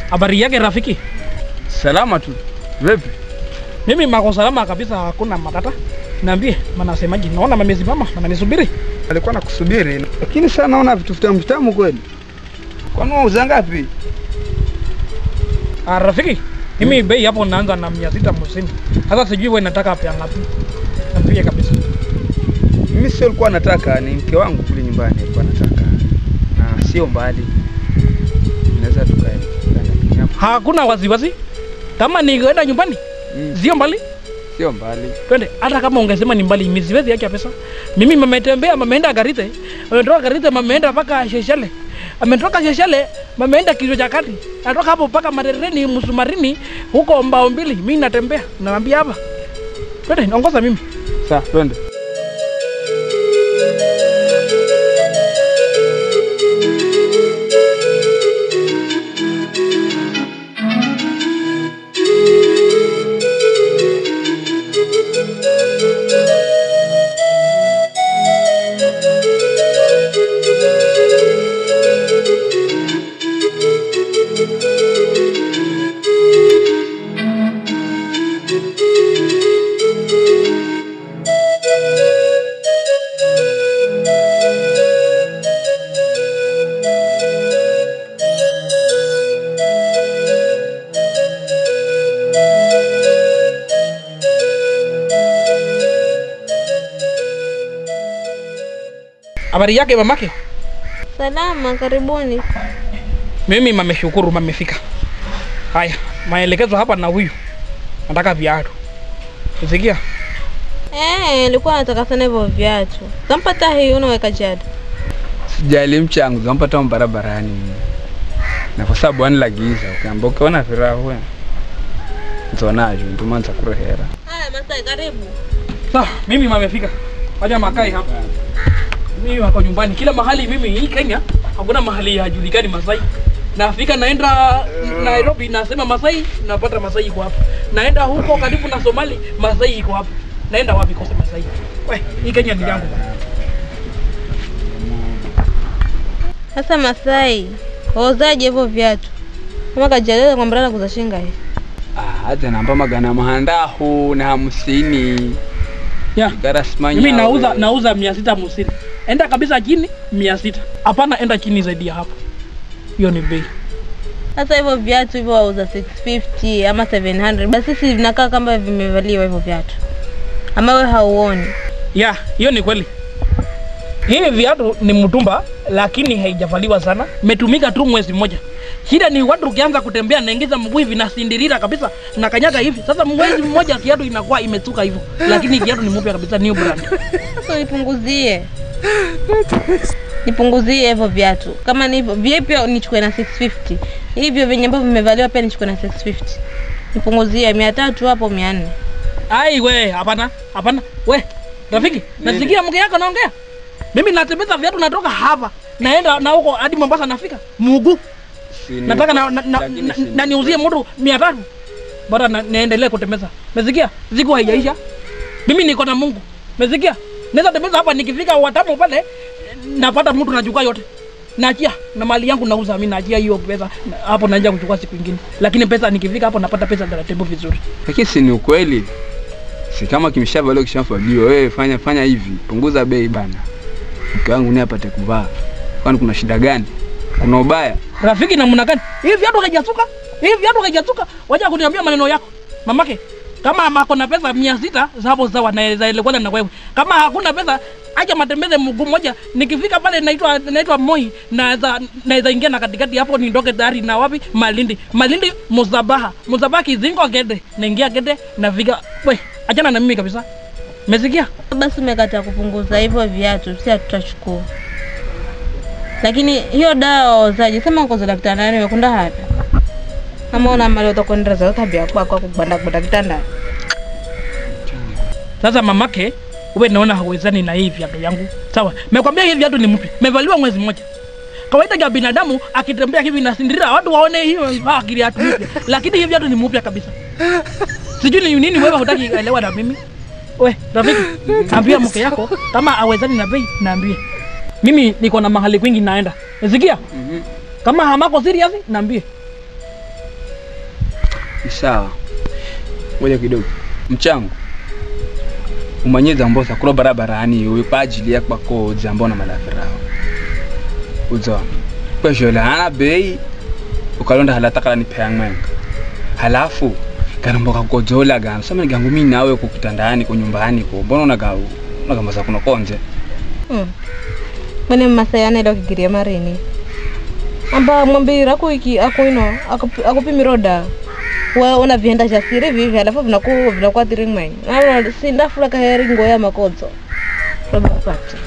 Habari yake rafiki? Salama tu. Vipi? Mimi mako salama kabisa, hakuna matata. Niambie, manasemaje? Naona mamesimama, mananisubiri. Alikuwa nakusubiri. Lakini sasa naona vitu vitamu vitamu kweli. Kwani unauza ngapi? Ah, rafiki, mimi bei hapo naanza na mia sita hamsini. Sasa sijui wewe nataka pia ngapi? Niambie kabisa. Mimi sio alikuwa nataka, ni mke wangu kule nyumbani alikuwa nataka. Na sio mbali. Naweza tukae. tukaenda hapo. Hakuna wasiwasi. Kama nikwenda nyumbani, Mm, sio mbali, sio mbali. twende. Hata kama ungesema ni mbali, mimi siwezi acha pesa. Mimi mametembea, mameenda Garite, ametoka Garite, mameenda mpaka Sheshele, ametoka Sheshele, mameenda kichwa cha kati, natoka hapo mpaka Marereni, Msumarini, huko mbao mbili. Mimi natembea, naambia hapa, twende, naongoza mimi. Sawa, twende. Habari yake mamake? Salama, karibuni. Mimi mameshukuru, mamefika. Haya, maelekezo hapa na huyu, nataka viatu. Sikia, Eh, nilikuwa nataka sana hivyo viatu. Kampata hii unaweka jada. Sijali mchango, zampata barabarani. Na kwa sababu ani lagiza, ukiamba ukiona firaha wewe. Nzonaje, ntumanza kurehera. Haya, Masai karibu. sawa, mimi mamefika. Wacha makai hapa. Mimi wako nyumbani, kila mahali. Mimi hii Kenya hakuna mahali hajulikani Masai. Nafika naenda Nairobi, nasema Masai, napata Masai iko hapa. Naenda huko karibu na Somali, Masai iko hapa. Naenda wapi kose Masai? We, hii Kenya ni yangu bana. Sasa Masai, wauzaje hivyo viatu? Kama kajaleza kwa mbrana kuza shinga hii. Ah, hata namba magana mahandahu na hamsini. Yeah. Garasmanya. Mimi nauza nauza mia sita hamsini. Enda kabisa chini mia sita. Hapana, enda chini zaidi ya hapo. Hiyo ni bei. Sasa hivyo viatu hivyo wauza 650 ama 700. Basi sisi vinakaa kama vimevaliwa hivyo viatu. Ama wewe hauoni? Ya, hiyo ni kweli. Hii viatu ni mtumba lakini haijavaliwa sana. Imetumika tu mwezi mmoja. Shida ni watu ukianza kutembea naingiza mguu hivi na sindirira kabisa na kanyaga hivi. Sasa mwezi mmoja kiatu inakuwa imetuka hivyo. Lakini kiatu ni mpya kabisa new brand. Sasa nipunguzie. Nipunguzie hivyo viatu. Kama ni hivyo, vile pia nichukue na 650. Hivyo vyenye ambavyo vimevaliwa pia nichukue na 650. Nipunguzie 300 hapo 400. Ai we, hapana, hapana. We, rafiki, nasikia mke yako naongea. Mimi natembeza viatu natoka hapa. Naenda na huko hadi Mombasa nafika. Muguu. Sini- nataka na, na, na, lakini na, sini- na niuzie mtu mia tatu bora na, niendelee kutembeza mesikia siku haijaisha mimi niko na mungu mesikia naweza tembeza hapa nikifika watamu pale napata mtu nachukua yote naachia na mali yangu nauza mi naachia hiyo pesa na- hapo naanja kuchukua siku ingine lakini pesa nikifika hapo napata pesa taratibu vizuri Lakini si ni ukweli. Si kama kimeshavaliwa kishavaliwa, wewe fanya fanya hivi, punguza bei bana. Mke wangu naye apate kuvaa. Kwani kuna shida gani? Kuna ubaya? rafiki namna gani hii viatu haijasuka hii viatu haijasuka wacha kuniambia maneno yako mamake kama ako na pesa mia sita hapo sawa naweza elewana na wewe kama hakuna pesa acha matembeze mguu moja nikifika pale naitwa naitwa moi naweza naweza ingia na katikati hapo nindoke dari na wapi malindi malindi muzabaha muzabaha kizingo gede naingia gede nafika we achana na mimi kabisa mesikia Basi umekataa kupunguza hivyo viatu, si hatutachukua. Lakini hiyo dawa wauzaji, sema uko za daktari nani umekunda hapa? Kama una mali utakwenda za tabia kwa kwa kubanda kwa daktari. Sasa mamake, wewe naona hauwezani na hii viatu yangu. Sawa, mekwambia hii viatu ni mpya, mevaliwa mwezi mmoja. Kawaida ya binadamu akitembea hivi na sindirira watu waone hiyo ah, kiatu mpya, lakini hii viatu ni mpya kabisa. Sijui ni nini wewe hutaki elewa na mimi. We, rafiki, ambia mke yako kama awezani na bei, naambie. Mimi niko na mahali kwingi naenda. Nasikia? Mhm. Kama hamako serious, naambie. Ni sawa. Ngoja kidogo. Mchango. Umanyeza mbosa kulo barabarani uwe kwa ajili ya kwa kodza mbona malafirao. Uzo. Kwa jola hana bei ukalonda halata kala ni payangmenga. Halafu kanomboka kukodzola gano sema gangu mimi nawe ku kitandani ku nyumbani ku mbona unaga unagambaza kuno konje. Mm. Mane masayana ilo kigiria marini. Amba mwambira kuiki akuino akupimira da. Wa una vienda vya siri vivi alafu vinaku vinakuwa tiringmai. Na si ndafula kaheri ngoya makodzo. Roba kupata.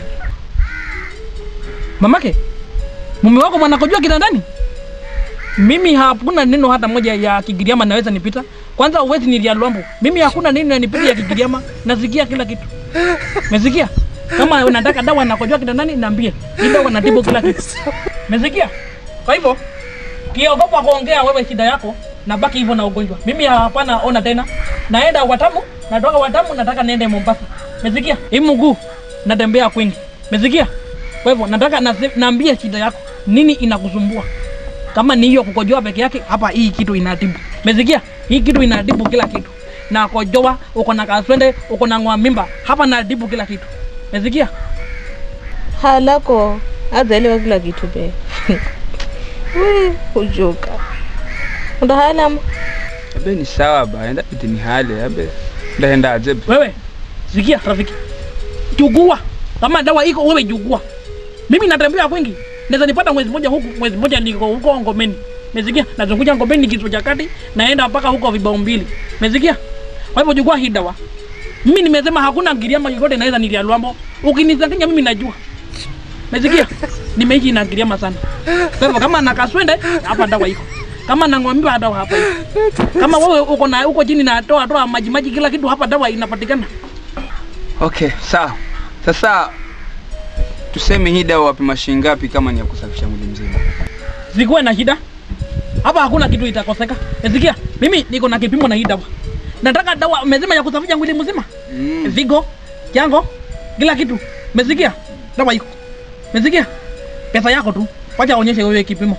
Mamake, mume wako mwanakojua kitandani? Mimi hakuna neno hata moja ya Kigiriama naweza nipita. Kwanza uwezi nilia Lwambo. Mimi hakuna neno yanipita ya Kigiriama, nasikia kila kitu. Mesikia? Kama unataka dawa nakojua kitandani niambie. Hii dawa natibu kila kitu. Mesikia? Kwa hivyo ukiogopa kuongea wewe shida yako na baki hivyo na ugonjwa. Mimi hapana ona tena. Naenda Watamu, natoka Watamu nataka niende Mombasa. Mesikia? Hii mguu natembea kwingi. Mesikia? Kwa hivyo nataka nase- naambie shida yako, nini inakusumbua? Kama ni hiyo kukojoa peke yake, hapa hii kitu inatibu. Mesikia? Hii kitu inatibu kila kitu. Na kojoa, uko na kaswende, uko na ng'wa mimba, hapa natibu kila kitu. Mesikia? Halako azaelewa kila kitu be. We kujuka. Ndo halam Abe ni sawa ba, enda piti ni hale abe. Ndaenda aje. Wewe sikia rafiki, chugua kama dawa iko, wewe chugua. Mimi natembea kwingi, naweza nipata mwezi mmoja huku, mwezi mmoja niko huko Ngomeni. Mesikia? Nazunguja Ngomeni kichwa cha kati, naenda mpaka huko vibao mbili. Mesikia? Kwa hivyo chugua hii dawa. Mimi nimesema hakuna Giriama yoyote naweza nilia Lwambo. Ukinizanganya mimi najua. Mesikia? Nimeishi na Giriama sana. Kwa hivyo kama na kaswende hapa dawa iko. Kama na ng'ombe dawa hapa iko. Kama wewe uko na uko chini na toa toa maji maji kila kitu hapa dawa inapatikana. Okay, sawa. Sasa tuseme hii dawa wapima shilingi ngapi kama ni ya kusafisha mwili mzima? Sikuwe na shida. Hapa hakuna kitu itakoseka. Nasikia? Mimi niko na kipimo na hii dawa. Nataka dawa mezima ya kusafisha mwili mzima. Mm. Vigo, jango, kila kitu. Mesikia? Dawa iko. Mesikia? Pesa yako tu. Wacha aonyeshe wewe kipimo.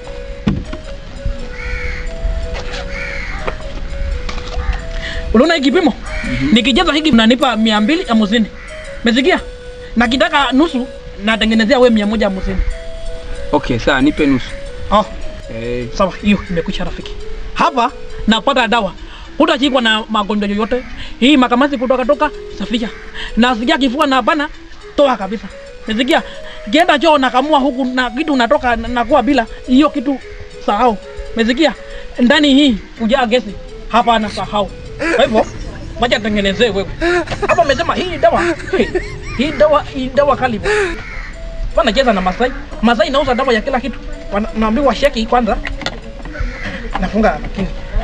Unaona hii kipimo? Nikijaza hiki mnanipa mia mbili hamsini. Mesikia? Na kitaka nusu natengenezea wewe mia moja hamsini. Okay, sawa, nipe nusu. Oh, Eh, sawa, hiyo imekwisha rafiki. Hapa napata dawa, hutashikwa na magonjwa yoyote. Hii makamasi kutoka toka, safisha. Na sikia kifua na bana, toa kabisa. Nisikia kienda choo nakamua huku na kitu unatoka na- nakuwa bila hiyo kitu, sahau. Umesikia? Ndani hii kujaa gesi, hapa na sahau. Kwa hivyo wacha tengenezee wewe. Hapa umesema hii dawa, hey, hii dawa, hii dawa kali bwana. Pana cheza na Masai. Masai inauza dawa ya kila kitu. Wana- Naambiwa sheki kwanza. Nafunga lakini.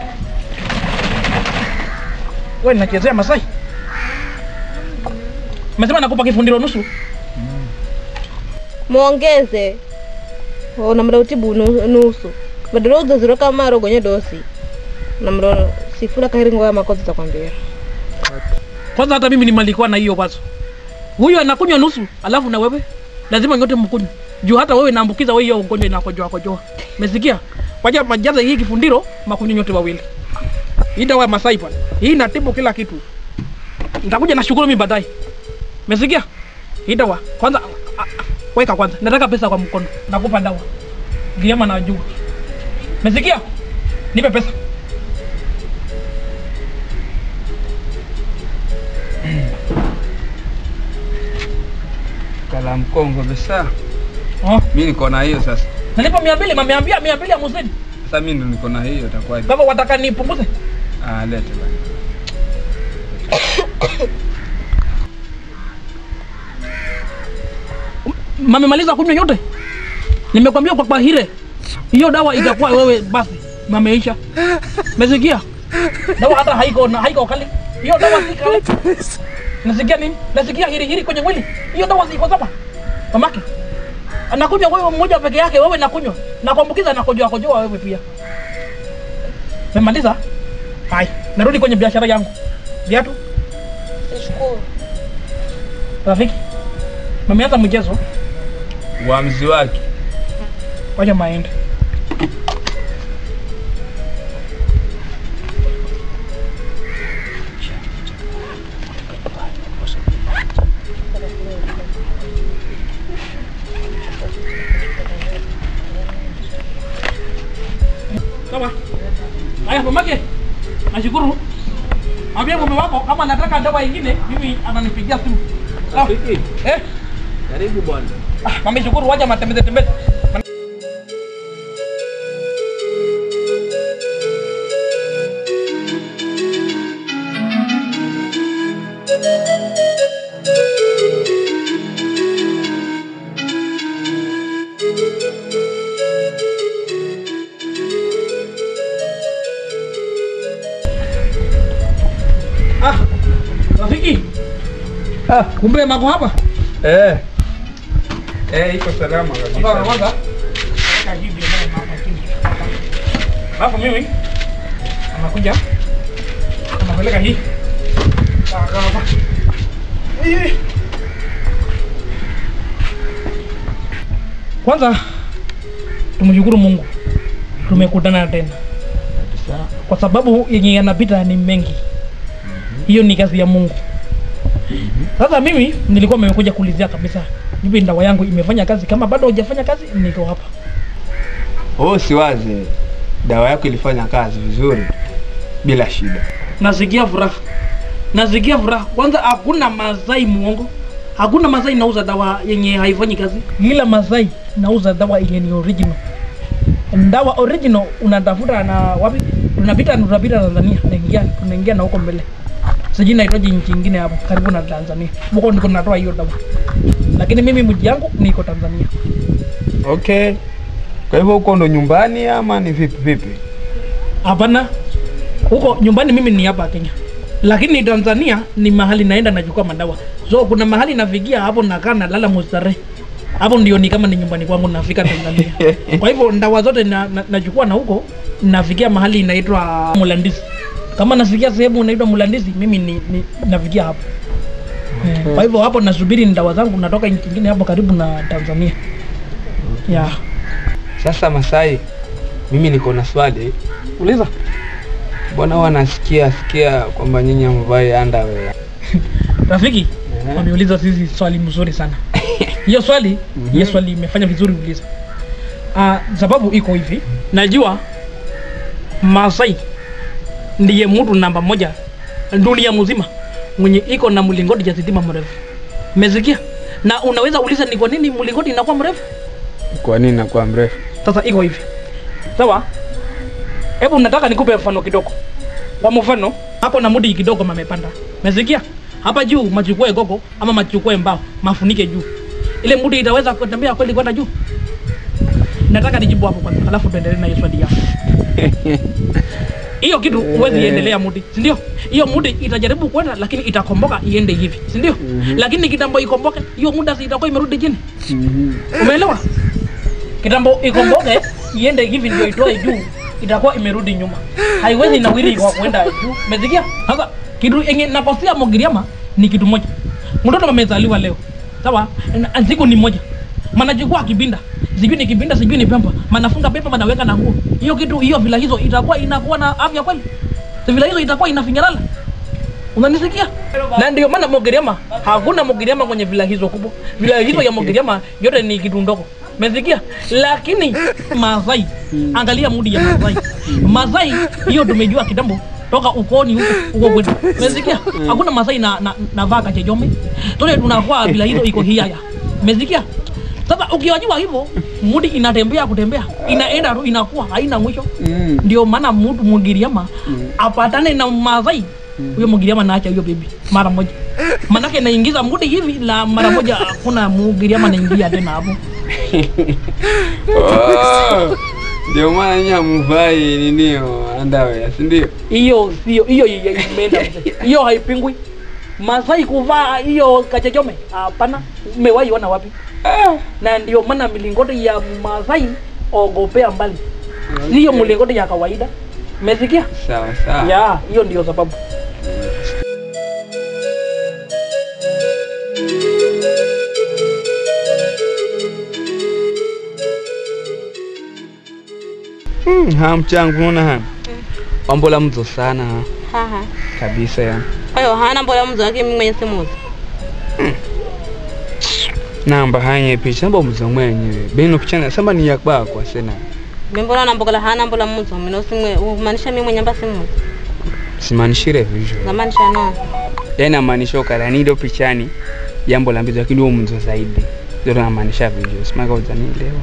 Wewe nachezea Masai. Umesema nakupa kifundiro nusu. muongeze namra utibu nu- nusu badala udzaziro kamaro gonye dosi namra sifula kahiri ngoya makozi takwambia Kwanza hata mimi nimalikuwa na hiyo wazo. Huyu anakunywa nusu, alafu na wewe lazima nyote mkunywe. Juu hata wewe naambukiza wewe hiyo ugonjwa inakojoa kojoa. Umesikia? Wacha majaza hii kifundiro makunywe nyote wawili. Hii dawa ya Masai bwana. Hii inatibu kila kitu. Nitakuja na shukuru mimi baadaye. Umesikia? Hii dawa kwanza a- a- weka kwanza. Nataka pesa kwa mkono. Nakupa dawa. Giama na juu. Umesikia? Nipe pesa. kala mkongo besa. Oh. Mimi niko na hiyo sasa. Nalipa mia mbili, mameambia mia mbili hamsini. Sasa mimi ndo niko na hiyo itakuwaje? Kama wataka nipunguze? Ah, lete bana. mamemaliza kunywa yote nimekwambia kwa bahire hiyo dawa itakuwa wewe basi mameisha mesikia dawa hata haiko na haiko kali hiyo dawa si kali nasikia nini nasikia hiri hiri kwenye mwili hiyo dawa si iko sawa mamake anakunywa wewe mmoja peke yake wewe nakunywa na kuambukiza na kojoa kojoa wewe pia memaliza hai narudi kwenye biashara yangu viatu shukuru rafiki mameanza mchezo Uamuzi wake. wacha maende Sawa. Haya mamake. Nashukuru. Mwambie mume wako kama anataka dawa ingine, mimi ananipigia simu. Sawa. Rafiki, Eh? karibu bwana. Ah, mami shukuru wacha matembeze tembeze. Ah, rafiki, Ah, kumbe mako hapa? eh. Eh, iko salama Sasa kabisa. kwanza weka hivi mbele mama chini. Alafu mimi anakuja anapeleka hii. Sawa sawa. Hii. Kwanza tumshukuru Mungu tumekutana tena, kwa sababu yenye yanapita ni mengi. Hiyo ni kazi ya Mungu. Sasa mimi nilikuwa nimekuja kuulizia kabisa, hivi ndawa yangu imefanya kazi? Kama bado hujafanya kazi, niko hapa. Oh, siwaze. Dawa yako ilifanya kazi vizuri bila shida. Nasikia furaha, nasikia furaha. Kwanza hakuna Masai muongo, hakuna Masai nauza dawa yenye haifanyi kazi. Ila Masai nauza dawa yenye ni original. Dawa original unatafuta na wapi? Tunapita tunapita Tanzania, naingia tunaingia na huko mbele. Sijui nahitaji nchi nyingine hapo karibu na Tanzania. Huko ndiko natoa hiyo dawa. Lakini mimi mji yangu niko Tanzania. Okay. Kwa hivyo huko ndo nyumbani ama ni vipi vipi? Hapana, huko nyumbani mimi ni hapa Kenya, lakini Tanzania ni mahali naenda nachukua madawa. So kuna mahali nafikia hapo, nakaa nalala mustarehe hapo, ndio ni kama ni nyumbani kwangu, nafika Tanzania. Kwa hivyo ndawa zote na, na, nachukua na huko nafikia mahali inaitwa Mulandizi. Kama nafikia sehemu inaitwa Mulandizi, mimi ni, ni nafikia hapo. Eh, Kwa hivyo hapo nasubiri ndawa zangu, natoka nchi nyingine hapo karibu na Tanzania. Yeah. Sasa Masai, mimi niko na swali. Uliza. Mbona huwa nasikia sikia kwamba nyinyi mvai underwear? Rafiki, Eh. wameuliza sisi swali mzuri sana. Hiyo swali, hiyo swali imefanya vizuri uliza. Ah, sababu iko hivi. Najua Masai ndiye mtu namba moja dunia mzima mwenye iko na mlingoti ya sitima mrefu. Umesikia? Na unaweza uliza ni kwa nini mlingoti inakuwa mrefu? Kwa nini nakuwa mrefu? Sasa iko hivi. Sawa? Hebu nataka nikupe mfano kidogo. Kwa mfano, hapo na mudi kidogo mamepanda. Umesikia? Hapa juu machukue gogo ama machukue mbao, mafunike juu. Ile mudi itaweza kutembea kweli kwenda juu? Nataka nijibu hapo kwanza, alafu tuendelee na hiyo swali yako. Hiyo kitu huwezi endelea mudi, si ndio? Hiyo mudi itajaribu kwenda lakini itakomboka iende hivi, si ndio? Lakini kitambo ikomboke, hiyo muda si itakuwa imerudi chini. Umeelewa? Kitambo ikomboke iende hivi ndio itoe juu, itakuwa imerudi nyuma, haiwezi nawili kwa kwenda juu. Umesikia? Sasa kitu yenye nakosia Mogiriama ni kitu moja, mtoto amezaliwa leo, sawa? Na siku ni moja, manachukua kibinda, sijui ni kibinda, sijui ni pemba, manafunga pepa, manaweka na nguo. Hiyo kitu hiyo vila hizo itakuwa inakuwa na afya kweli? Si vila hizo itakuwa inafinyalala Unanisikia? Na ndio maana Mogiriama hakuna Mogiriama kwenye vila hizo kubwa. Vila hizo ya Mogiriama yote ni kitu ndogo. Umesikia? Lakini Masai, angalia mudi ya Masai. Masai hiyo tumejua kitambo toka ukoni huko huko kwetu. Umesikia? Hakuna Masai na na, na vaka chejome. Tole tunakuwa vila hizo iko hiaya. Umesikia? Sasa ukiwajua hivyo, mudi inatembea kutembea, inaenda tu inakuwa haina mwisho. Mm. Ndio maana mtu Mugiriama apatane na Masai huyo Mugiriama naacha huyo bibi mara moja, manake naingiza mudi hivi na mara moja hakuna Mugiriama naingia tena hapo. Oh, Ndio maana nyinyi hamvai ninio underwear, si ndio? Hiyo sio hiyo, hiyo imeenda mzee. hiyo haipingwi. Masai kuvaa hiyo kachechome, hapana. Umewahi ona wapi? Na ndio maana milingoti ya Masai ogopea mbali, hiyo mlingoti ya kawaida. Umesikia? Sawa sawa. Ya, hiyo ndio sababu. Hmm, ha mchangu unaona ha. Wambola mzo sana ha. Haha. Kabisa ya. Kwa hiyo hana mbona mzo wake mimi mwenye simuzi. Namba hanye picha namba mzo mwenyewe. Beno picha samba ni yakba kwa sena. mimbona nambokola hana mbola muzo mina usimwe umaanisha mimi mwenye mbasi muzo simanishire vizho zamaanisha no yani amaanisha ukala nido pichani jambo la mbizo lakini huo mzo zaidi ndio namaanisha vizho simaka uzanielewa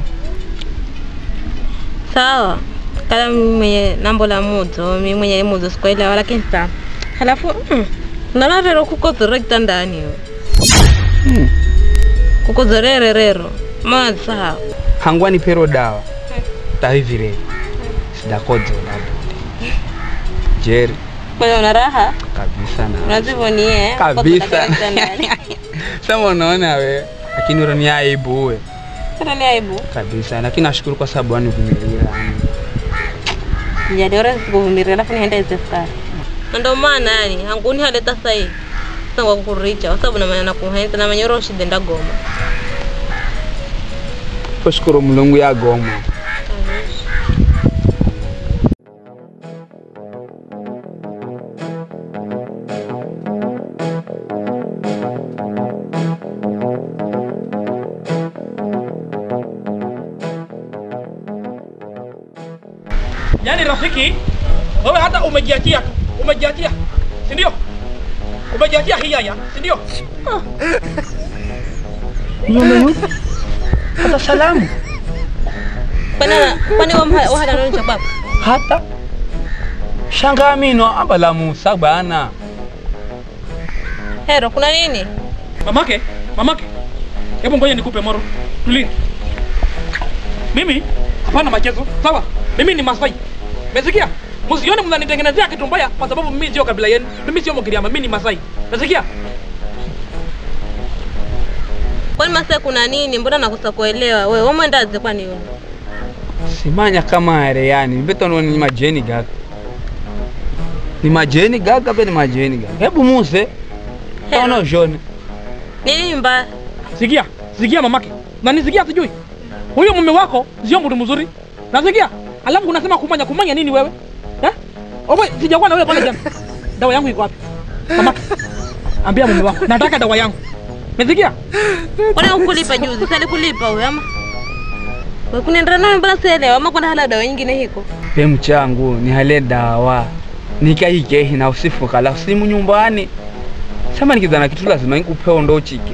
sawa kala mimi mwenye nambola muzo mimi mwenye muzo sikuelewa lakini sawa halafu mm, naona rero kukozorera kitandani yo hmm. kukozorere rero maana sawa hangwani pero dawa tahivire sidakodzo labda jeri kwa una raha kabisa na unazivonie kabisa sema unaona we lakini urani aibu we hata ni aibu kabisa lakini nashukuru kwa sababu anivumilia jadi sikuvumilia alafu nienda izefukari na ndo maana yani hanguni haleta sahi sangwa kukuricha kwa sababu namanya nakuhenza namanya uro shida ndagoma kushukuru mulungu yagoma Yaani rafiki, wewe hata umejiachia tu, umejiachia, si ndio? Umejiachia hiyaya, si ndio? hata salamu kwani kwani wa- wahala noni cha baba hata shanga mino abala musa bana hero kuna nini Mamake, mamake, hebu ngoja nikupe moro, tulia. Mimi hapana machezo, sawa? Mimi ni Masai, umesikia? Msione mnanitengenezea kitu mbaya kwa sababu mimi sio kabila yenu, mimi sio Mgiriama, mimi ni Masai, umesikia? kwani masa kuna nini mbona nakosa kuelewa wewe umwendaze kwani wewe simanya kama are yani mbetono ni majeni gaga ni majeni gaga pe ni majeni gaga hebu muse taona jone nini mbaya Sikia, sikia mamake, nanisikia sijui. Huyo mume wako sio mtu mzuri, nasikia. Alafu unasema kumanya, kumanya nini wewe eh? Owe, sijakuwa na wewe pale jana. Dawa yangu iko wapi? Mamake, ambia mume wako nataka dawa yangu, umesikia? kwani ukulipa juzi sali kulipa huyo ama wewe kunaenda nayo mbona sielewa ama kuna hala dawa nyingine hiko pe mchangu ni hale dawa nikaikehi na usifu kala simu nyumbani sema nikizana kitu lazima nikupe ndo chike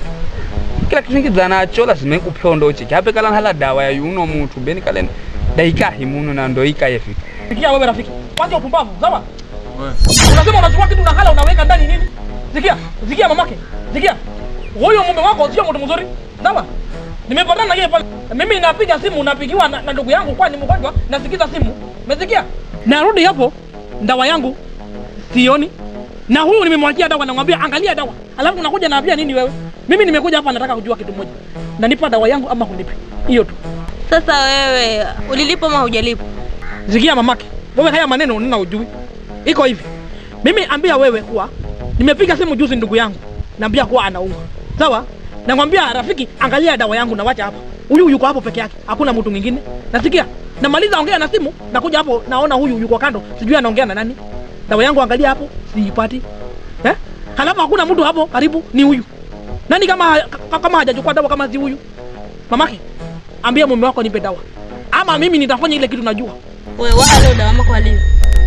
kila kitu nikizana nacho lazima nikupe ndo chike hape kala hala dawa ya yuno mtu beni kale daikahi muno na ndo ikaye fitu Sikia wewe rafiki, wacha upumbavu, sawa? Unasema unachukua kitu na hala unaweka ndani nini? Sikia, sikia mamake, sikia. Huyo mume wako sio mtu mzuri, sawa? Nimepatana na yeye pale. Mimi napiga simu, napigiwa na, na ndugu yangu kwa ni mgonjwa, nasikiza simu. Umesikia? Narudi hapo, dawa yangu sioni. Na huyu nimemwachia dawa, namwambia angalia dawa. Alafu unakuja naambia nini wewe? Mimi nimekuja hapa nataka kujua kitu moja. Nanipa dawa yangu ama hunipi? Hiyo tu. sasa wewe ulilipa ama hujalipa Sikia mamake, wewe haya maneno nina ujui. Iko hivi, mimi ambia wewe kuwa nimepiga simu juzi ndugu yangu, naambia kuwa anaumwa, sawa? Namwambia rafiki, angalia dawa yangu na wacha hapa. Huyu yuko hapo peke yake, hakuna mtu mwingine. Nasikia namaliza ongea na simu, nakuja hapo naona huyu yuko kando, sijui anaongea na nani. Dawa yangu angalia hapo, siipati eh? Halafu hakuna mtu hapo karibu, ni huyu nani? Kama ka- kama hajachukua dawa kama si huyu mamake, ambia mume wako nipe dawa, ama mimi nitafanya ile kitu najua. wewe wahala dawa ama kwaliwa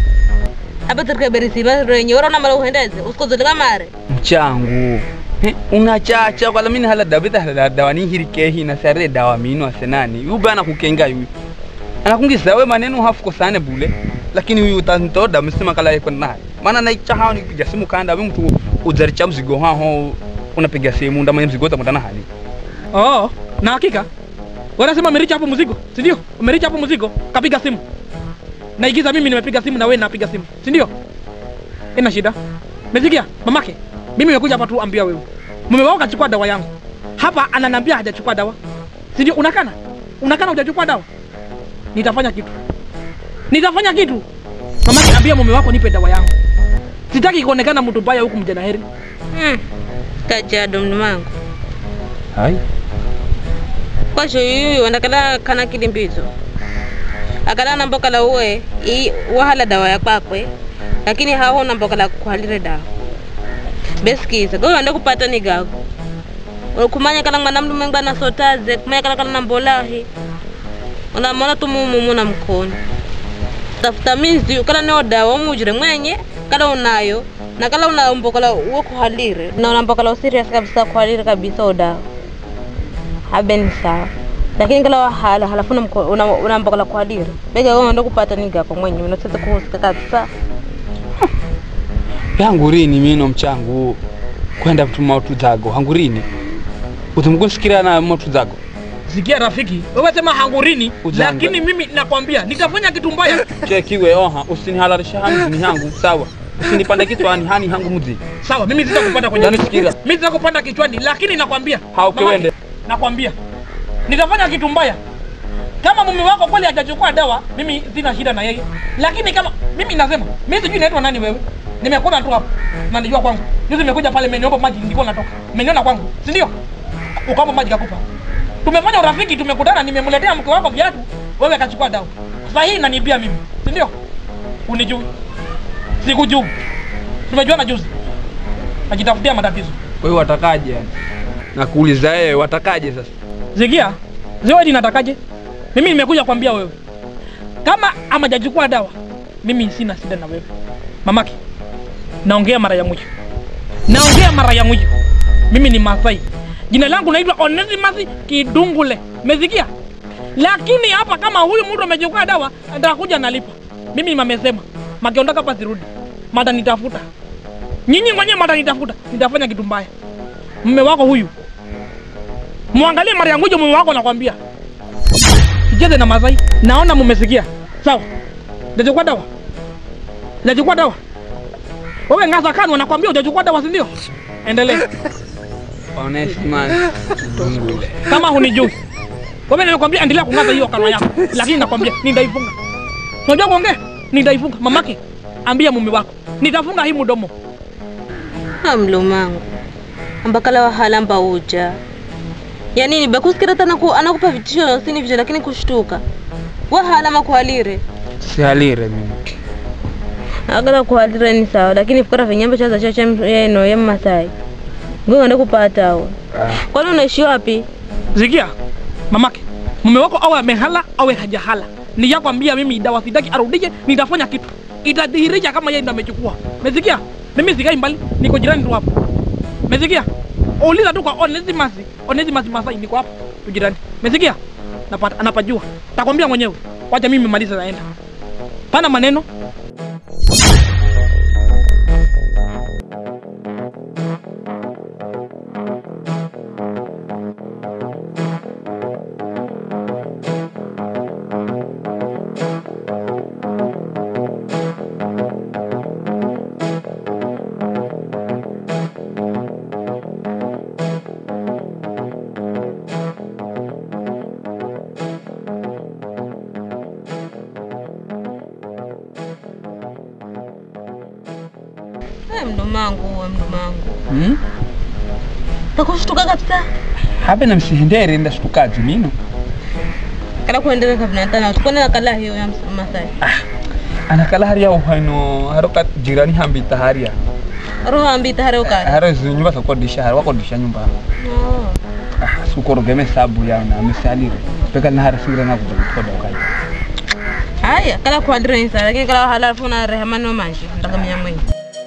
hapa tirika berisi renye ora na mara uhendeze usikozole kamare mchangu He, unachacha kwala mini hala dawa bita hala dawa ni hirikehi na sare dawa mino asenani yu bana kukenga yu anakungisa we maneno hafuko sane bule lakini huyu utantoda msema kala yeko naye maana naicha hao ni kupiga simu kanda we mtu uzaricha mzigo hao unapiga simu ndamanya mzigo utamutana hali Oh, na hakika wanasema umericha hapo mzigo, si ndio? Umericha hapo mzigo, kapiga simu. Naigiza mimi nimepiga simu na wewe napiga simu, si ndio? Ina shida. Umesikia mamake? Mimi nimekuja hapa tu ambia wewe. Mume wako kachukua dawa yangu. Hapa ananiambia hajachukua dawa. Si ndio? Unakana? Unakana hujachukua dawa? Nitafanya kitu. Nitafanya kitu. Mamake ambia mume wako nipe dawa yangu. Sitaki kuonekana mtu mbaya huku mjana heri. hmm. kajado mnumangu hai kwasho yuyu andakala kana kilimbizo akala nambokala uwe i wahala dawa ya kwakwe lakini haho nambokala kuhalire dawa besikiza goyo ande kupata ni gago kumanya kala mwana mlume ngwana sotaze kumanya kala kala nambolahi unamona tu mumumu na mkono tafuta minzi kala neo dawa umujire mwenye kala unayo na kala unambokala uwe kuhalire na unambokala userious kabisa kuhalire kabisa udawa habe ni sawa lakini kala wahala halafu unamko- una- unambokala kuhalire bega wewe ndo kupata nigako mwenye unasita kuhusika kabisa yangurini mino mchangu kwenda kutuma utu zago hangurini utumkusikira na motu zago sikia rafiki wewe sema hangurini Ujanja. lakini mimi nakwambia nikafanya kitu mbaya chekiwe oha usinihalalisha hamzini hangu sawa usinipande kichwani hani hangu mudzi sawa mimi sitakupanda kwenye Unanisikiza? mimi sitakupanda kichwani lakini nakwambia Hauke mamake, wende. nakwambia nitafanya kitu mbaya kama mume wako kweli hajachukua dawa mimi sina shida na yeye lakini kama mimi nasema mimi sijui naitwa nani wewe nimekuona tu hapo na nijua kwangu juzi nimekuja pale mmeniomba maji nilikuwa natoka mmeniona kwangu si ndio ukaomba maji kakupa tumefanya urafiki tumekutana nimemletea mke wako viatu wewe akachukua dawa sasa hii inanibia mimi si ndio unijui sikujui tumejuana juzi najitafutia matatizo kwa hiyo watakaje yani nakuuliza yeye watakaje sasa Zikia, Zawadi natakaje? Mimi nimekuja kwambia wewe. Kama amajachukua dawa, mimi sina shida na wewe. Mamake, naongea mara ya mwisho. Naongea mara ya mwisho. Mimi ni Masai. Jina langu naitwa Onesimus Kidungule. Umesikia? Lakini hapa kama huyu mtu amechukua dawa, atakuja nalipa. Mimi mamesema, makiondoka hapa sirudi. Mata nitafuta. Nyinyi mwenyewe mata nitafuta. Nitafanya kitu mbaya. Mume wako huyu mwangalie mara ya mwisho mume wako nakwambia sicheze na Masai. Naona mumesikia sawa. Hujachukua dawa, hujachukua dawa. Wewe ngasa kanwa, nakwambia hujachukua dawa, si ndio? Endelea Onesimus Dungule. kama hunijui. Wewe nilikwambia endelea kung'ata hiyo kanwa yako, lakini nakwambia nitaifunga. Unajua kuongea? Nitaifunga. Mamake, ambia mume wako nitafunga hii mdomo. amlumangu ambakala wahala mba uja yanini bekusikira tana ku, anakupa vitisho sini vitisho lakini kushtuka wahala makuhalire sihalire mimi agala kuhalire ni sawa lakini fikira vinyambo chaza cha yeno ya masai ngongende kupata awo kwani unaishi wapi Zikia, mamake, mume wako awe amehala awe hajahala, niyakwambia mimi dawa sitaki arudije, nitafanya kitu itadhihirisha kama yeye ndo amechukua. Mesikia? Mimi sikai mbali, niko jirani tu hapo. Mesikia? Uliza tu kwa Onesimus, Onesimus Masai, niko hapo tu jirani. Mesikia? Napata anapajua. Takwambia mwenyewe. Wacha mimi maliza naenda. Pana maneno. Eh, mdomangu we mdomangu hmm? takushtuka kabisa habe na msihendere ndashtukazi mino kala kuendelea kabinatana tukonela kala hiyo ya ms- masai anakala haria uhano haroka jirani hambita haria roho ambita hare ukali haro zi nyumba zakodisha hari wakodisha nyumba oh. ah, sukorogeme sabu yana misalire peka na hara singira na kutoda ukali haya kala kuhalire ni sawa lakini kala wahala alafu na rehema no manje ndakamenya mwenye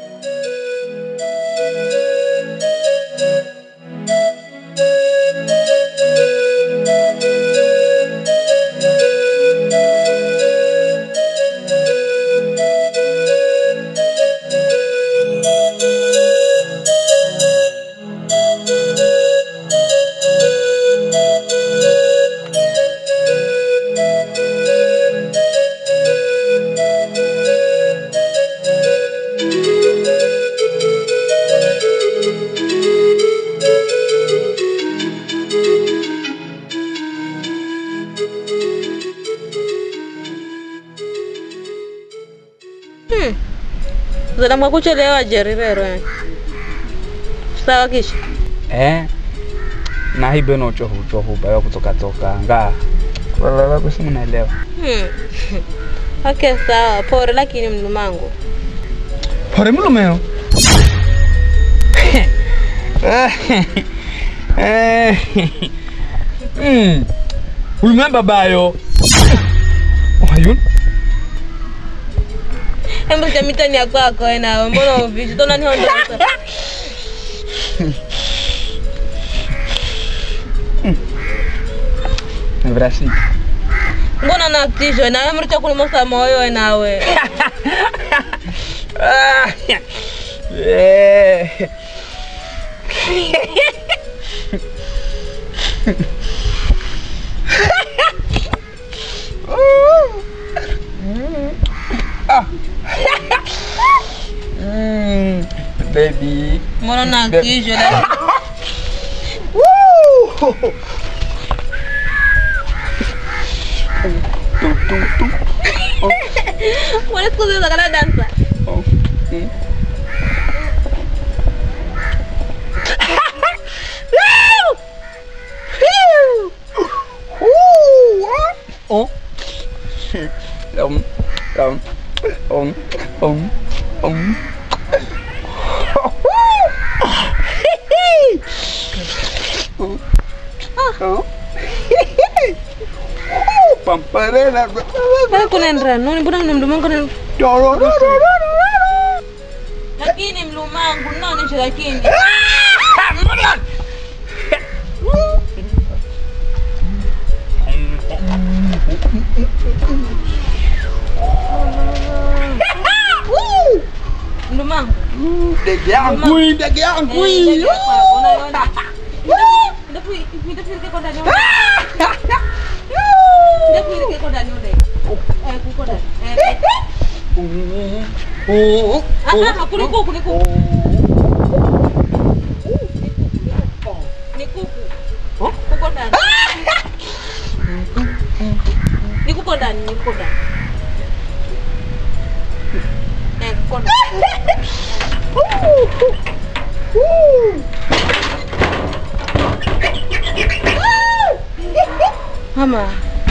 Hmm. Zalamwa kuchelewa jerirero yani. Sawa kisha. eh na hibe no chohu chohu bayo kutoka toka nga kulala kusi mnaelewa Hmm. Okay, sawa. Pole lakini mlumangu. pore mulumeo mm. ulumea babayo Ayun. Hebu cha mitani ya kwako wewe nawe. Mbona uvishi? Tona ni hondo. Na Brasil. Mbona nakutishwa na wewe mricha kulimosa moyo wewe nawe. Ah. Eh. Ah. Mm, baby. Mbona nakutishwa na Woo! Mbona siku zote kana dansa? Oh. Mm. Oh. Um, um, um, um, um. Oh. Pamparela. Mbona kunaendera nini? Mbona mna mdomo wangu na lakini mlumangu naonesha lakini mlumangu Ndege yangu, ndege yangu. Oh. nikuko ndani nikuko ndani Eh, kuko ndani. Mama.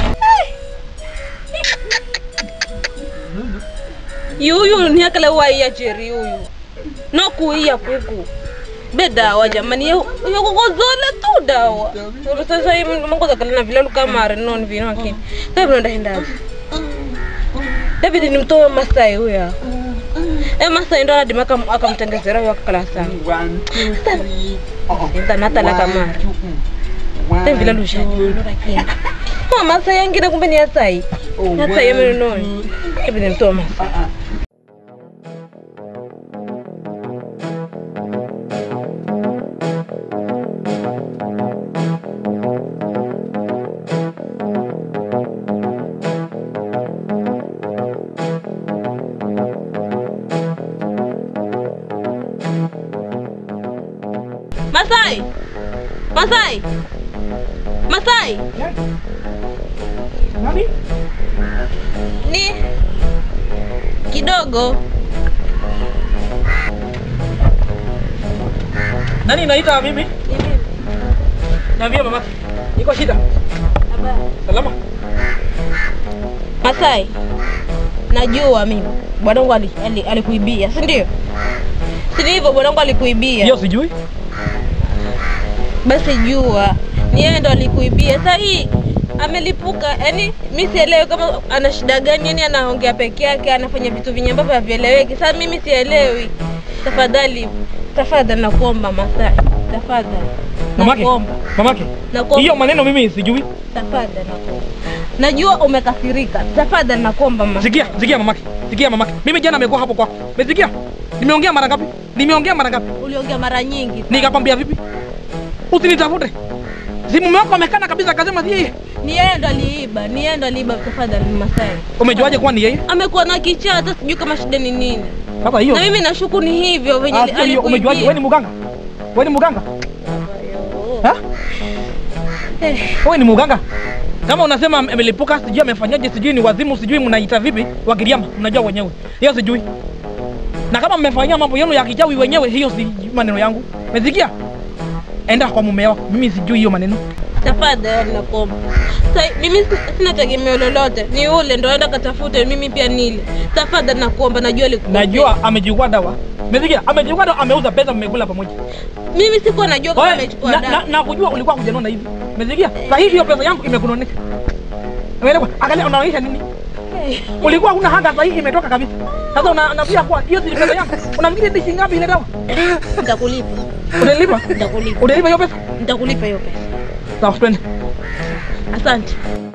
yuyu niakale waiya cheri yuyu nokuiya kuku be dawa jamani yokokozole tu dawa Ulu sasa hii mangoza kale na vilalu kamare non vino akini sasa vinaenda hendazi David ni mtoe Masai huyo e Masai ndo anadima akam- akamtengezera huyo akakala sawa One, two, three. Oh. Enda natala kamare Sasa vilalu shani lakini Mama Masai yangine kumbe ni Asai Asai yemeno non David ni mtoe Masai Masai! Masai! Masai! Nani? Ni kidogo. Nani naita mimi? Niambie mama. Iko shida? Salama? Masai, najua mimi bwanangu ali- ali- alikuibia, si ndio? Si ndivyo bwanangu alikuibia? Hiyo sijui. Basi jua ni yeye ndo alikuibia. Sasa hii amelipuka, yani mi sielewi kama ana shida gani, yani anaongea peke yake, anafanya vitu vinye ambavyo havieleweki. Sasa mimi sielewi. Tafadhali, tafadhali nakuomba Masai, tafadhali Mamake. nakuomba, Mamake. nakuomba Hiyo maneno mimi sijui. tafadhali nakuomba. Najua umekasirika, tafadhali nakuomba Masai. Sikia, sikia mamake. Sikia mamake. Mimi jana nimekuwa hapo kwako. Umesikia? Nimeongea mara ngapi? Nimeongea mara ngapi? Uliongea mara nyingi. Nikakwambia vipi? Usinitafute. Si mume wako amekana kabisa akasema si yeye. Ni yeye ndo aliiba, ni yeye ndo aliiba. Tafadhali Masai, Umejuaje kuwa ni yeye? amekuwa na kichaa, hata sijui kama shida ni nini. Sasa hiyo. Na mimi nashuku ni hivyo venye Ah, sio hiyo. alikuibia. Umejuaje? Wewe ni mganga? Wewe ni mganga? Ha? Eh, Wewe ni mganga? Kama unasema ame- amelipuka, sijui amefanyaje, sijui ni wazimu, sijui mnaita vipi, wakiriama, mnajua wenyewe. Hiyo sijui. Na kama mmefanyia mambo yenu ya kichawi wenyewe, hiyo si maneno yangu. Umesikia? Enda kwa mume wako. Mimi sijui hiyo maneno. Tafadhali nakuomba. Sasa mimi si- sina tegemeo lolote, ni ule ndo aenda katafute, mimi pia nile. Tafadhali nakuomba, najua alikuibia. Najua amechukua dawa. Umesikia? Amechukua dawa, ameuza pesa, mmekula pamoja. mimi sikuwa najua kama Wewe, amechukua na, na, dawa. na kujua ulikuwa kujanona hivi. Umesikia? Sasa hivi hiyo pesa yangu imekunonesha. Umeelewa? Angalia unaonyesha nini? Ulikuwa huna hata sasa hii imetoka kabisa. Sasa una- unaambia kwa hiyo si pesa yangu. Unafikiri ni shilingi ngapi ile dawa? Nitakulipa. Utalipa? Nitakulipa. Utalipa hiyo pesa? Nitakulipa hiyo pesa. Sawa, twende. Asante.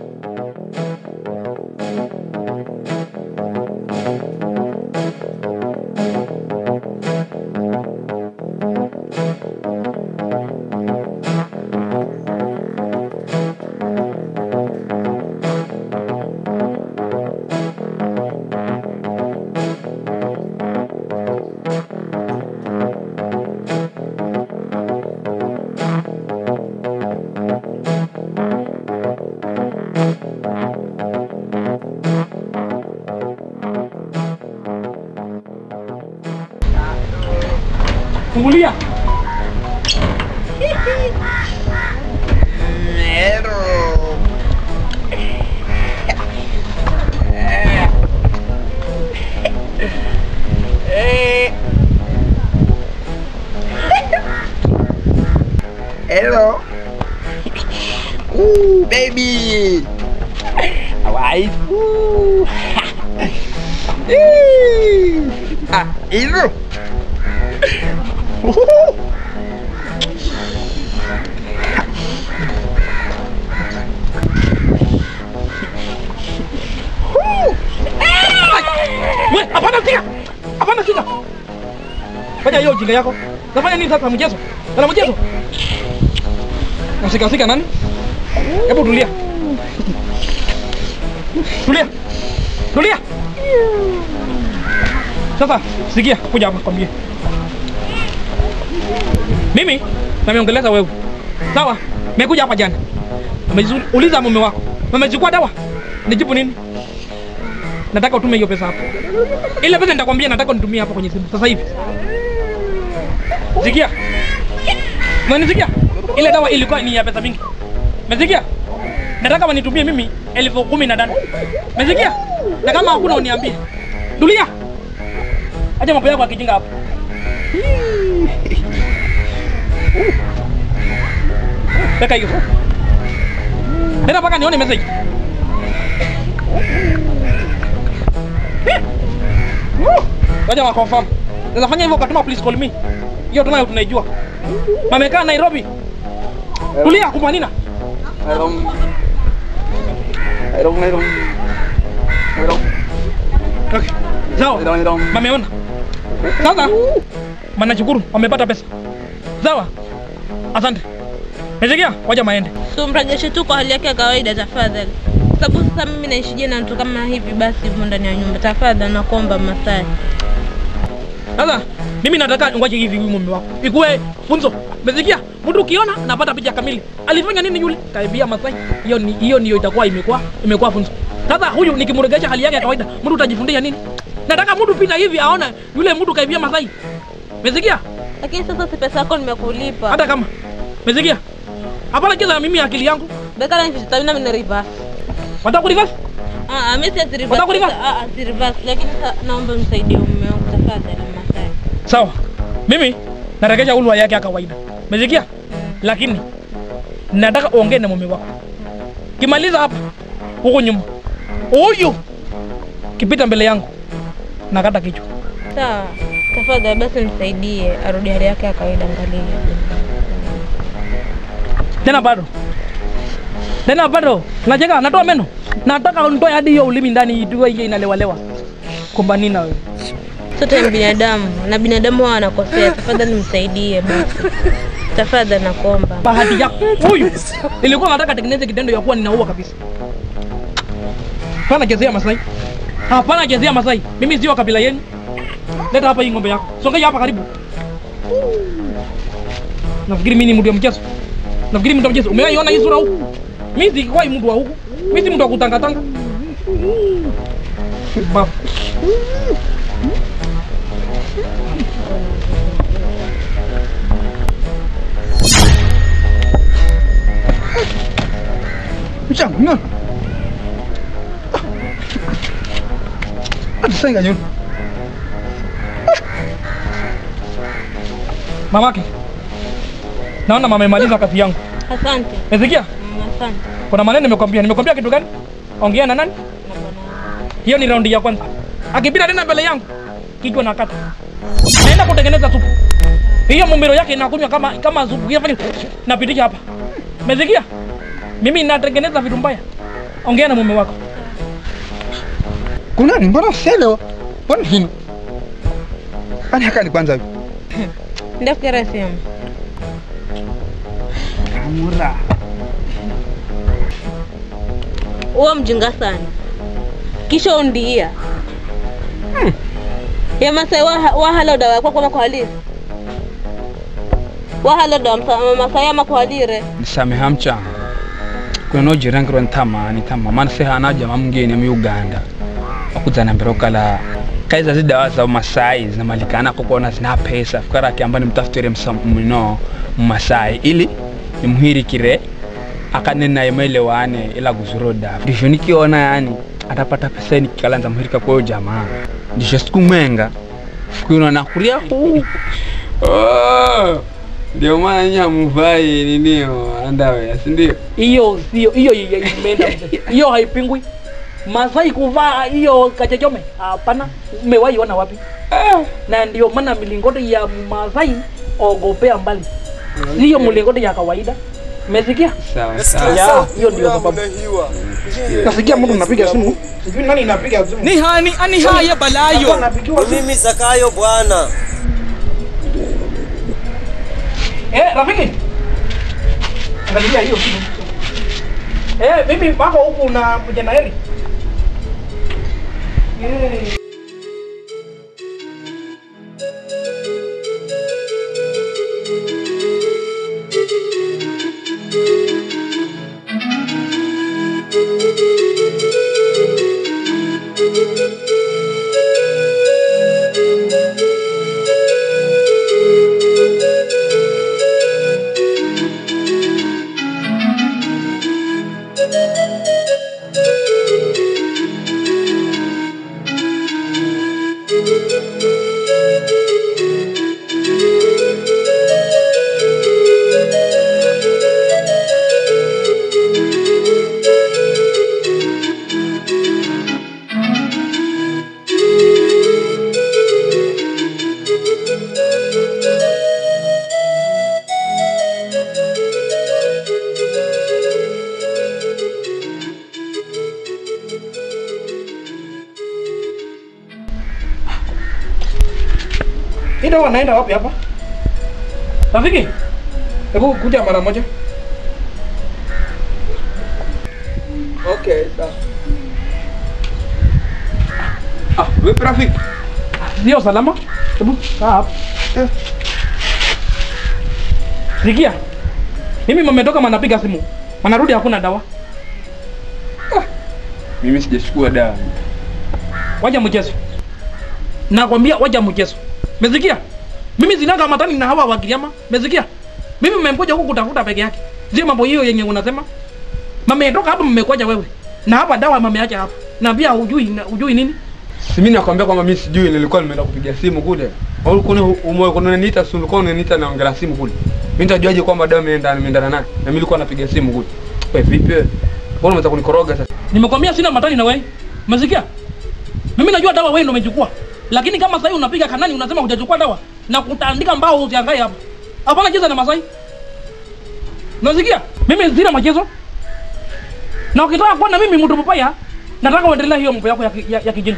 Fungulia. Hello. Ooh, baby. Alright. Ooh. Eee. ah, hilo. Ooh. We, hapana sika. Hapana sika. Fanya hiyo ujinga yako. Nafanya nini sasa mchezo? Ana mchezo? Nasika sika nani? Hebu tulia. Tulia. Tulia. Sasa sikia, kuja hapa kwambie. Mimi nameongeleza wewe. Sawa? Nimekuja hapa jana. Uliza mume wako. Umechukua dawa? Nijibu nini? nataka utume hiyo pesa hapo. Ile pesa nitakwambia nataka unitumie hapo kwenye simu sasa hivi. Sikia. Unanisikia? Ile dawa ilikuwa ni ya pesa mingi. Umesikia? Nataka wanitumie mimi elfu kumi na tano. Umesikia? Na kama hakuna uniambie. Tulia. Acha mambo yako ya kijinga hapo. Weka hiyo. Nenda mpaka nione message. Waja wa confirm. Sasa fanya hivyo ukatuma please call me. Hiyo tunayo tunaijua. Mamekaa Nairobi. Tulia kumanina. Hello. Hello, hello. Hello. Okay. Sawa. Hello, hello. Mameona. Sasa manashukuru wamepata pesa. Sawa. Asante. Hezekia, waja maende. So mrejeshe tu kwa hali yake ya kawaida tafadhali. Sababu sasa mimi naishije na mtu kama hivi basi hivyo ndani ya nyumba. Tafadhali nakuomba Masai. Sasa mimi nataka ngoje hivi huyu mume wako. Ikuwe funzo. Umesikia? Mtu ukiona napata picha kamili. Alifanya nini yule? Kaibia Masai. Hiyo ni hiyo ndio itakuwa imekuwa imekuwa funzo. Sasa huyu nikimregesha hali yake ya kawaida, mtu utajifundisha nini? Nataka mtu pita hivi aone yule mtu kaibia Masai. Umesikia? Lakini sasa si pesa yako nimekulipa. Hata kama. Umesikia? Hapana kiza mimi akili yangu. Beka na nchi mimi na reverse. Wataka kureverse? Ah, ah, mimi si reverse. Unataka kureverse? Ah, ah, si reverse. Lakini sasa naomba msaidie mume wangu tafadhali Masai. Sawa. Mimi naregesha ulwa yake ya kawaida. Umesikia? Lakini nataka uongee na mume wako. Kimaliza hapa huko nyuma. Huyu kipita mbele yangu nakata kichwa. Sawa. Tafadhali basi msaidie arudi hali yake ya kawaida angalia. Tena bado. Tena bado. Unacheka natoa meno. Nataka unitoe hadi hiyo ulimi ndani itoe hiyo inalewalewa. Kumba nini na wewe? Sote ni binadamu na binadamu wao wanakosea. Tafadhali msaidie basi. Tafadhali nakuomba. Bahati yako. Huyu ilikuwa nataka tengeneze kitendo ya kuwa ninaua kabisa. Hapana chezea Masai. Hapana chezea Masai. Mimi sio kabila yenu. Leta hapa hii ng'ombe yako. Songea hapa karibu. Nafikiri mimi ni mtu wa mchezo. Nafikiri mtu wa mchezo. Umeiona hii sura huku? Mimi sikuwa mtu wa huku. Mimi si mtu wa kutangatanga. Bafu. Mchango, unaona? Hata sasa inganyoni. Mamake. Naona mama amemaliza kazi yangu. Asante. Umesikia? Mm, Asante. Kuna maneno nimekwambia. Nimekwambia kitu gani? Ongea na nani? Na bwana. Hiyo ni raundi ya kwanza. Akipita tena mbele yangu, kichwa nakata. Naenda kutengeneza supu. Hiyo mumbiro yake inakunywa kama kama supu. Hiyo fanya napitisha hapa. Umesikia? Mimi natengeneza vitu mbaya. Ongea na mume wako. kunani mbona selo mbona hino ani hakani kwanza hivi Ndafikira simu. amura Uwe mjinga sana. Kisha undia. Ya Masai waha- wahala dawa yako kama kuhalisi. Wahala dawa msa- Masai ama kuhalire. nisameha mchana kweno jirangirwa ntama nitama mana sehana jama mngeni mu uganda wakuzana mbere okala kaiza zidawa za masai zinamalikana kokona zina pesa fikara akiamba nimtafutire msa- mno mmasai ili nimhirikire akanena maelewane ila guzuroda ndisho nikiona yani atapata pesa nikikalanza mhirika kwayo jamaa ndisho siku mwenga siku ino nakuria huu Oh, ndio maana nyinyi hamuvai ninio andawe si ndio? Hiyo sio hiyo hiyo imeenda. mzee. Hiyo haipingwi. Masai kuvaa hiyo kachechome? Hapana. Umewahi ona wapi? Na ndio maana milingoti ya Masai ogopea mbali. Sio mlingoti ya kawaida. Umesikia? Sawa sawa. Ya, hiyo ndio sababu. Nasikia mtu unapiga simu. Sijui nani inapiga simu. ni hani ani haya balayo Anapigiwa simu. Mimi Zakayo bwana. Eh, rafiki. Angalia hiyo simu. Eh, mimi wako huku na mjana heri. Eh. Hii dawa naenda wapi hapa? Rafiki, hebu kuja mara moja. Okay, sawa. Ah, vipi rafiki? Sio salama? Hebu kaa hapa. Sikia. Mimi mmetoka manapiga simu. Manarudi hakuna dawa. Mimi sijachukua dawa. Waja mchezo. Nakwambia waja mchezo. Umesikia? Mimi zinanga matani na hawa wakiliama. Umesikia? Mimi mmemkuja huku kutafuta peke yake. Sio mambo hiyo yenye unasema. Mmetoka hapa mmekuja wewe. Na hapa dawa mmeacha hapa. Na pia hujui na- hujui nini? Si mimi nakwambia kwamba mimi sijui nilikuwa nimeenda kupiga simu kule. Au kuna umoyo kuna unaniita simu ulikuwa unaniita naongea simu kule. Mimi nitajuaje kwamba dawa imeenda imeendana naye? Na mimi nilikuwa napiga simu kule. Wewe vipi wewe? Mbona unataka kunikoroga sasa? Nimekwambia sina matani na wewe. Umesikia? Mimi najua dawa wewe ndio umechukua. Lakini kama sasa unapiga kanani unasema hujachukua dawa na kutaandika mbao usiangae hapa. Hapana cheza na Masai. Unasikia? Mimi sina machezo. Na ukitaka kuona mimi mtu mbaya, nataka uendelee hiyo mambo yako ya, ki- ya, ya kijinga.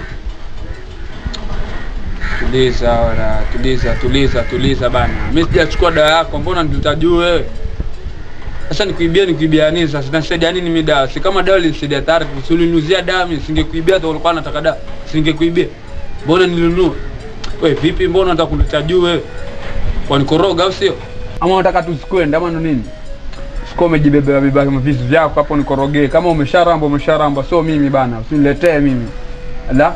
Tuliza ora, tuliza, tuliza, tuliza bana. Mimi sijachukua dawa yako, mbona nitajua wewe? Sasa nikuibia nikuibia nini sasa? Nasaidia nini mimi dawa? Si kama dawa ilinisaidia tayari, usilinuzia dawa mimi singekuibia hata ulikuwa unataka dawa. Singekuibia. Mbona nilinunua? Wewe vipi mbona unataka kunitajua wewe? Wanikoroga au sio? Ama unataka tusikwende ama ndo nini? Sikuwa umejibebea beba visu vyako hapo nikorogee. Kama umesharamba umesharamba, sio mimi bana. Usiniletee mimi. Ala.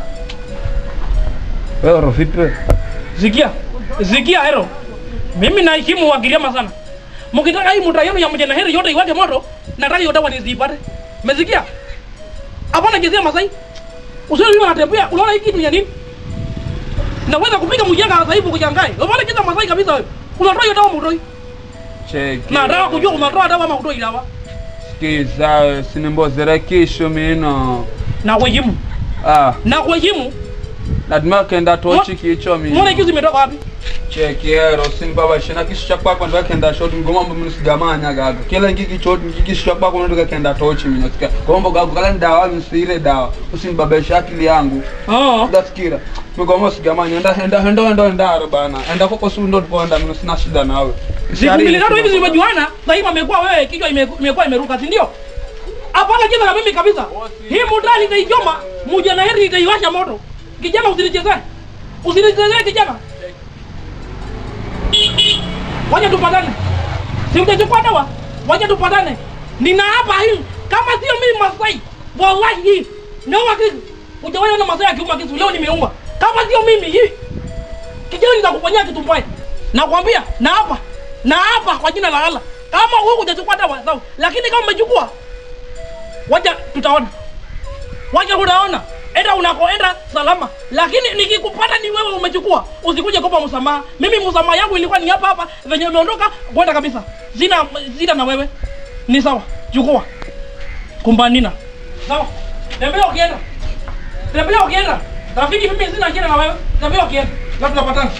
Wewe vipi wewe? Sikia. Sikia hero. Mimi naheshimu wakiliama sana. Mkitaka hii muda yenu ya mjana heri yote iwake moto, nataka hiyo dawa nisipate. Umesikia? Hapana jezia Masai. Usione mimi natembea, unaona hii kitu ya nini? Naweza kupiga mjanga sasa hivi kujangae. Unaona kitu Masai kabisa wewe. Unatoa hiyo dawa mtoi. Cheki. Na dawa kujua unatoa dawa ama kutoi dawa. Sikiza, sinimbozera kisho mino. Na wejimu. Ah, na kuheshimu. nadima kenda tochi kicho Mbona mimi. kisu imetoka wapi? Chekiero simbaba shina kisu cha kwako ndo kenda shoti ngoma mbo mimi sigamanya gaga. Kila ngiki choti ngiki kisu cha kwako ndo kenda tochi mimi nasikia. Gombo gaga kala ndawa msire dawa. Usinibabesha akili yangu. Oh. Ndasikira. Migoma sigamanya enda enda enda enda enda bana. Enda koko su ndo tupoenda mimi sina shida nawe. Siku mbili tatu hivi zimejuana, sasa hivi amekuwa wewe kichwa ime- imekuwa imeruka, si ndio? Hapana cheza na mimi kabisa. Hii muda nitaichoma, muja na heri nitaiwasha moto. Kijana usinichezee. Usinichezee kijana. Wacha tupatane. Si utachukua dawa? Wacha tupatane. Nina hapa hii kama sio mimi Masai. Wallahi hii. Nauma kisu. Hujawahi ona Masai akiuma kisu, leo nimeuma. Kama sio mimi hii. Kijana nitakufanyia kitu mbaya. Nakwambia, na hapa. Na hapa kwa jina la Allah. Kama wewe hujachukua dawa sawa, lakini kama umechukua wacha tutaona. Wacha utaona. Enda unakoenda salama. Lakini nikikupata ni wewe umechukua, usikuje kupa msamaha. Mimi msamaha yangu ilikuwa ni hapa hapa, venye umeondoka kwenda kabisa. Sina sina na wewe. Ni sawa. Chukua. Kumbanina. Sawa. Tembea ukienda. Tembea ukienda. Rafiki mimi sina shida na wewe. Tembea ukienda. Na tunapatana.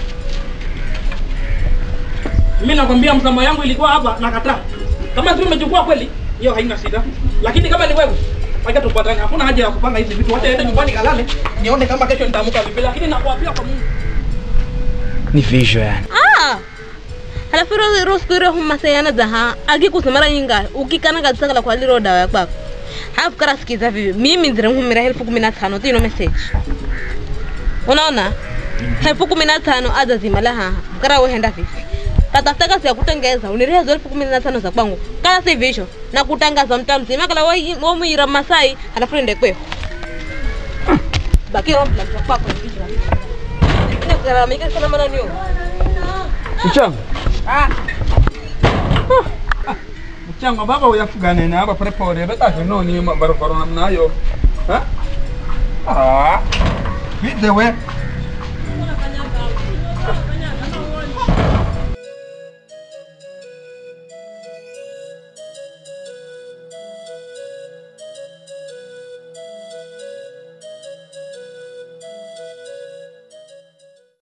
Mimi nakwambia msamaha yangu ilikuwa hapa nakataa. Kama si umechukua kweli, hiyo haina shida. Lakini kama ni wewe, wacha tupatane. Hakuna haja ya kupanga hizi vitu. Wacha ende nyumbani kalale, nione kama kesho nitaamka vipi. Lakini nakuapia kwa Mungu. Ni vision yani. Ah. Halafu ro ro siku ile huma sayana daha akikusema mara nyinga ukikana kabisa kala kwa liro dawa yako. Halafu kara sikiza vipi? Mimi ndire humira elfu kumi na tano tino message. Unaona? Elfu kumi na tano ada zimala haha. Kara wewe henda vipi? Tatafuta kazi ya kutengeza uniria hizo elfu kumi na tano za kwangu. Kala si visho na kutangaza mtaa mzima kala wewe wewe muira Masai halafu ende kweo. Baki romba kwa kwako visho. Ni kara mika sana mana niyo. Mchango. Ah, Mchango baba uyafugane na hapa pole pole. Beta no ni barabara namna hiyo. Ha? Ah. Vipi wewe?